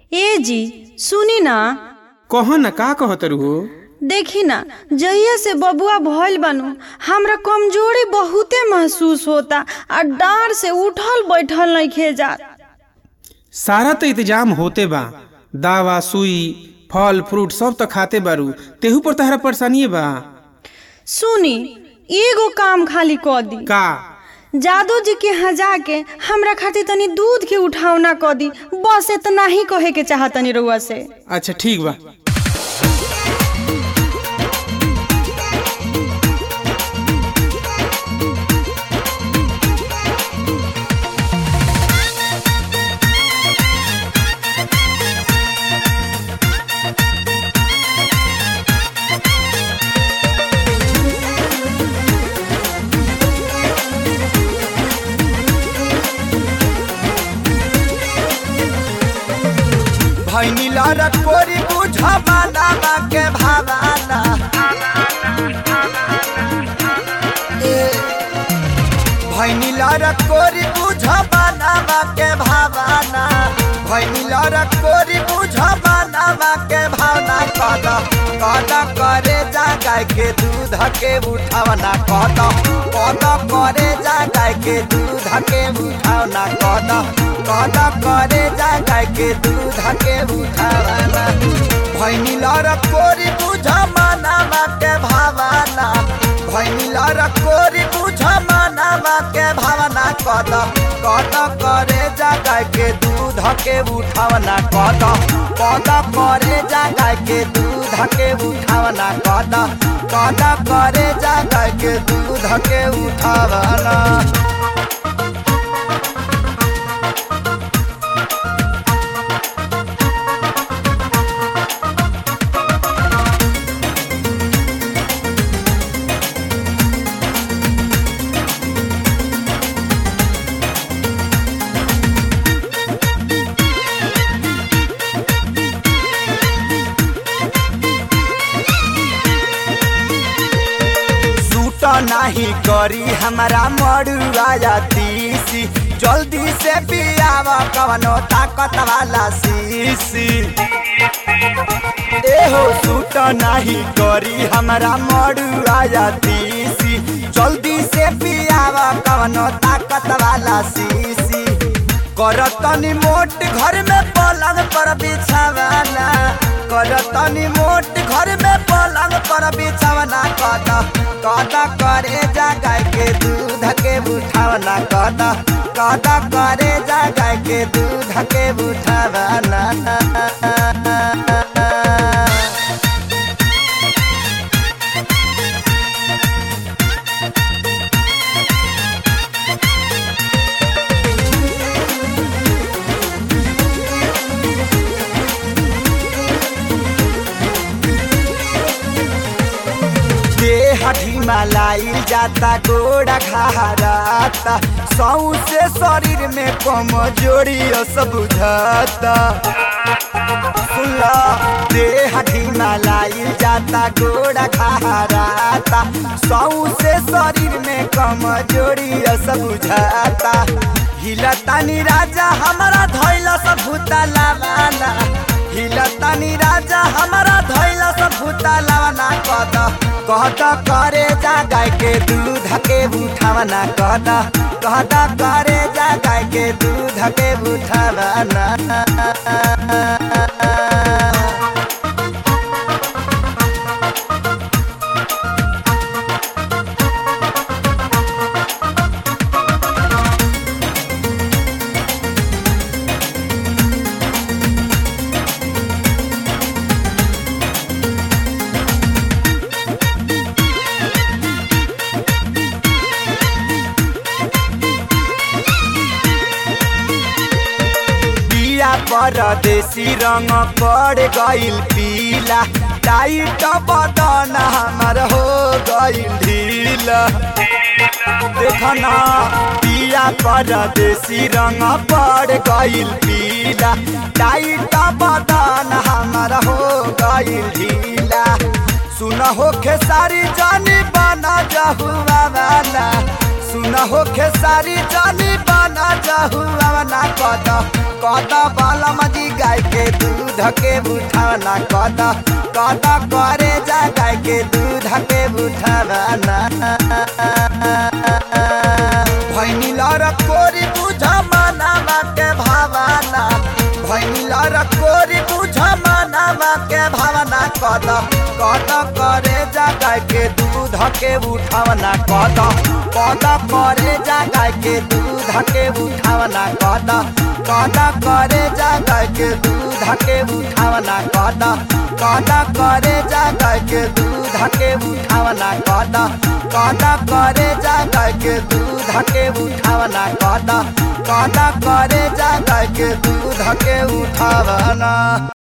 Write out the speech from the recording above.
ए जी सुनी ना कह न का कहत हो देखी ना जहिया से बबुआ भइल बानू हमरा कमजोरी बहुते महसूस होता आ डार से उठल बैठल नहीं जात सारा तो इंतजाम होते बा दावा सुई फल फ्रूट सब तो खाते बारू तेहू पर तहरा परेशानी बा सुनी एगो काम खाली क दी का जादू जी के यहाँ जाके हमरा खातिर तनी दूध के उठावना क दी बस इतना ही कहे के चाहतनी रउआ से अच्छा ठीक बा भैनी लड़क कोरी बुझबाना के भावाना ए, भैनी लड़क कोरी बुझबाना के भावाना भैनी लड़क कोरी बुझबाना के भावना कद कद करे जा गाय के दूध के उठावना कद कद करे जा गाय के दूध के उठावना कद कद करे जा गाय के दूध के उठावना भैनी लड़क कोरी बुझबाना के भावना भैनी लड़क कोरी बुझबाना के भावना कद कद करे जा गाय के दूध के उठावना कद कद करे जा गाय के दूध के उठावना कद कद करे जा गाय के दूध के उठावना सूट नाही करी हमारा मरुआ तीसी जल्दी से पियाव कवनो ताकत वाला शीशी एहो सूट नाही करी हमारा मरुआ तीसी जल्दी से पियाव कवनो ताकत वाला शीशी करतनी मोट घर में पलंग पर बिछावाना करतनी मोट घर में पलंग पर बिछावना कद कद करे जा गाय के दूध के उठावना कद कद करे जा गाय के दूध के उठावना देह ढिमालाई जाता गोड़ा घाराता सौ से शरीर में कमजोरी सब बुझाता सुनला देह ढिमालाई जाता गोड़ा घाराता सौ से शरीर में कमजोरी सब बुझाता हिलतानी राजा हमारा धैला सब भूता लावाना हिलतानी राजा हमारा धैला सब भूता लावाना कद कहत करे जा गाय के दूध के उठावना कद कहत करे जा गाय के दूध के उठावना बिया परदेसी रंग पड़ गइल पीला टाइट बदन हमर हो गइल ढीला देखना पिया परदेसी रंग पड़ गइल पीला टाइट बदन हमर हो गइल ढीला सुन हो खेसारी जानी बना जहुआ वाला सुन हो खेसारी जानी बना जहुआ ना कद कद बालम जी गाय के दूध दूध के उठावना कद कद करे जा गाय के दूध के उठावना भैनी लर कोरी बुझ मनावा के भावना भैनी लर कोरी बुझ मनावा के भावना कद कद करे जा गाय के दूध के उठावना कद कद करे जा गाय के दूध के उठावना कद कद करे जा गाय के दूध के उठावना कद कद करे जा गाय के दूध के उठावना कद कद करे जा गाय के दूध के उठावना कद कद करे जा गाय के दूध के उठावना